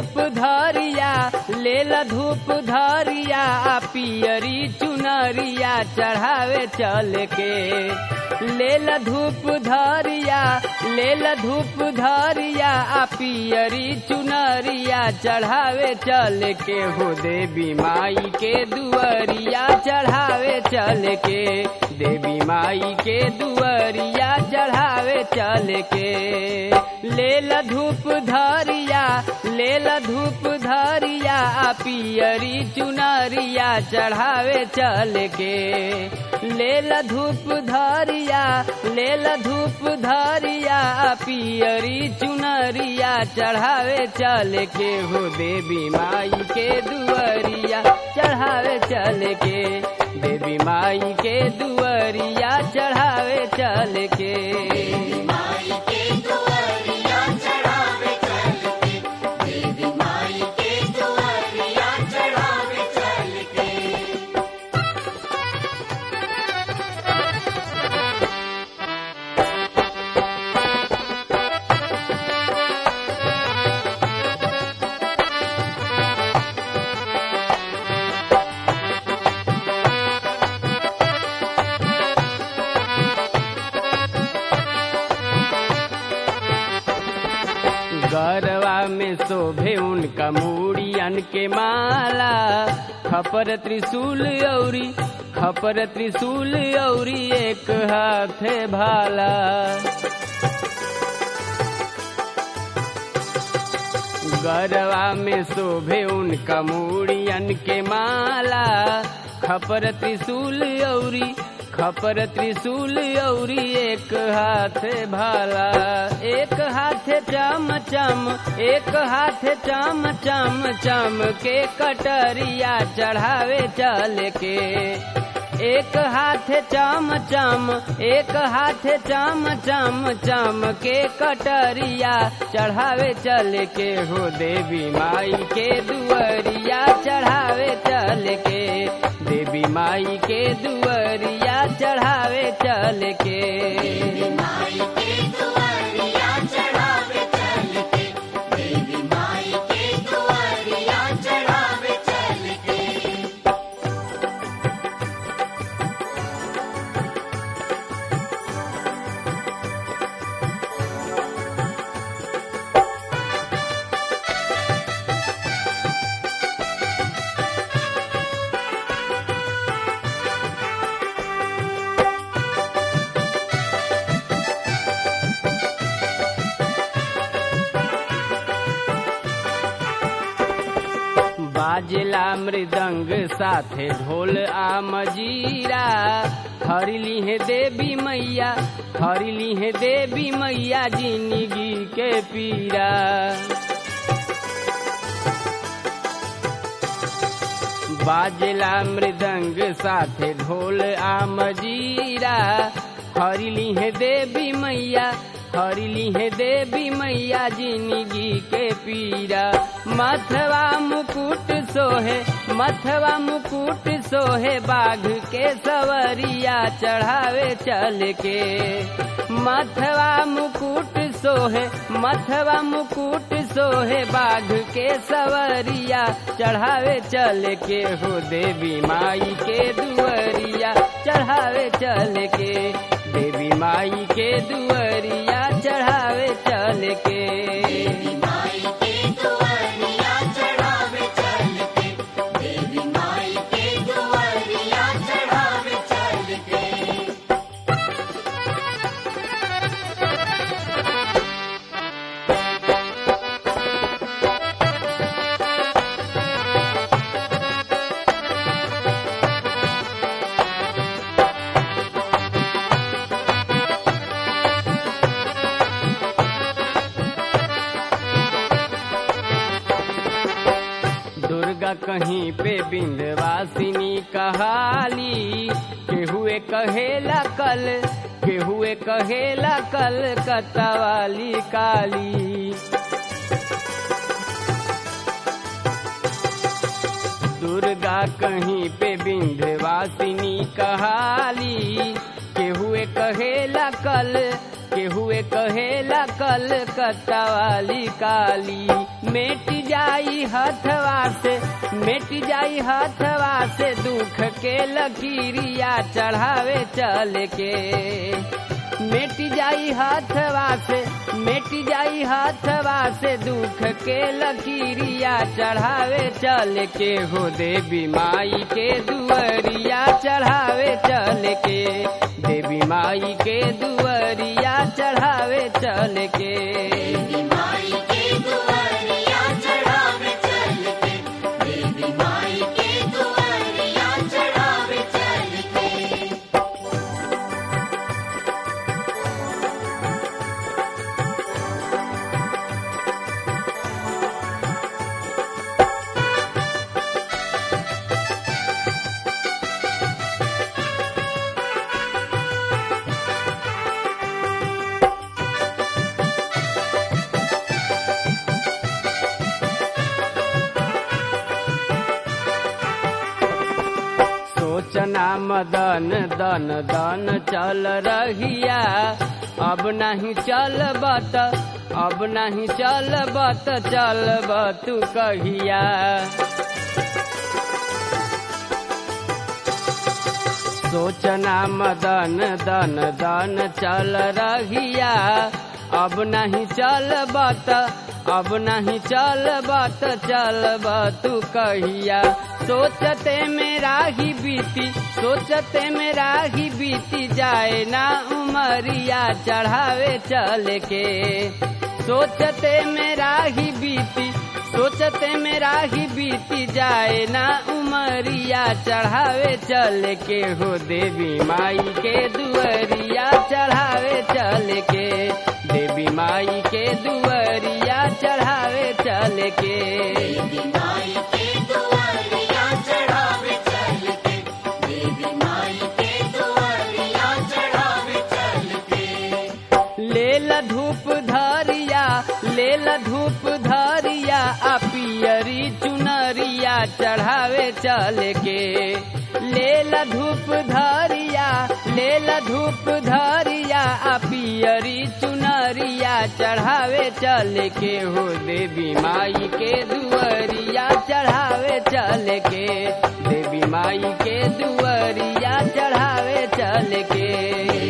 धूप धरिया लेल धूप धरिया पियरी चुनरिया चढ़ावे चल के लेल धूप धरिया लेल धूप धरिया आ पियरी चुनरिया चढ़ावे चल के हो देवी माई के दुअरिया चढ़ावे चल के देवी माई के दुअरिया चढ़ावे चल के लेल धूप धरिया लेल धूप धरिया आ पियरी चुनरिया चढ़ावे चल के लेल धूप धरिया लेल धूप धरिया आ पियरी चुनरिया चढ़ावे चल के हो देवी माई के दुअरिया चढ़ावे चल के देवी माई के दुअरिया चढ़ावे चल के माई के दुआरिया चढ़ावे चल के देवी माई के दुआरिया चढ़ावे चल के गरवा में शोभे उनका मूड़ियन के माला खपर त्रिशूल औरी खपर त्रिशूल औरी एक हाथे भाला गरवा में शोभे उनका मूड़ियन के माला खपर त्रिशूल औरी खपर त्रिशूल औरी एक हाथ भाला एक हाथ चम चम एक हाथ चम चम चम के कटरिया चढ़ावे चल के एक हाथ चम चम एक हाथ चम चम चम के कटरिया चढ़ावे चल के हो देवी माई के दुअरिया चढ़ावे चल के देवी माई के दुअरिया चढ़ावे चल के माई के दुआरिया चढ़ावे चल के देवी माई के दुआरिया चढ़ावे चल के बाजला मृदंग साथे ढोल आ मजीरा हरिली है देवी मैया हरिली है देवी मैया जिंदगी के पीरा बाजला मृदंग साथे ढोल आ मजीरा हरिली है देवी मैया हरिली है देवी मैया जिंदगी के पीरा मथवा मुकुट सोहे मथवा मुकुट सोहे बाघ के सवरिया चढ़ावे चल के मथवा मुकुट सोहे मथवा मुकुट सोहे बाघ के सवरिया चढ़ावे चल के हो देवी माई के दुअरिया चढ़ावे चल के देवी माई के दुअरिया चढ़ावे चल के देवी माई के दुआरिया चढ़ावे चल के देवी माई के दुआरिया चढ़ावे चल के दुर्गा कहीं पे बिंदवासिनी कहाली केहुए कहेला कल केहुए कहेला कल कतवाली काली दुर्गा कहीं पे बिंध्यवासिनी कहाली केहुए कहेला कल केहुए कहेला कलकत्ता वाली काली मेट जाई हथवा से मेट जाई हथवा से दुख के लकीरिया चढ़ावे चल के मेट जाई हथवा से मेट जाई हथवा से दुख के लकीरिया चढ़ावे चल के हो देवी माई के दुअरिया चढ़ावे चल के देवी माई के दुअरिया चढ़ावे चल के देवी माई के दुआरिया चढ़ावे चल के देवी माई के दुआरिया चढ़ावे चल के सोचना मदन दन दन चल रहिया अब नहीं चल बत अब नहीं चल बत चल तू कहिया सोचना मदन दन दन चल रहिया अब नहीं चल बत अब नहीं चल बत चल तू कहिया सोचते मेरा ही बीती सोचते मेरा ही बीती जाए ना उमरिया चढ़ावे चल के सोचते मेरा ही बीती सोचते मेरा ही बीती जाए ना उमरिया चढ़ावे चल के हो देवी माई के दुअरिया चढ़ावे चल के देवी माई के दुअरिया चढ़ावे चल के देवी माई के दुआरिया चढ़ावे चल के देवी माई के दुआरिया चढ़ावे चल के लेल धूप धरिया लेल धूप धरिया आ पियरी चुनरिया चढ़ावे चल के लेल धूप धरिया लेल धूप धरिया आ पियरी चुनरिया चढ़ावे चल के हो देवी माई के दुअरिया चढ़ावे चल के देवी माई के दुअरिया चढ़ावे चल के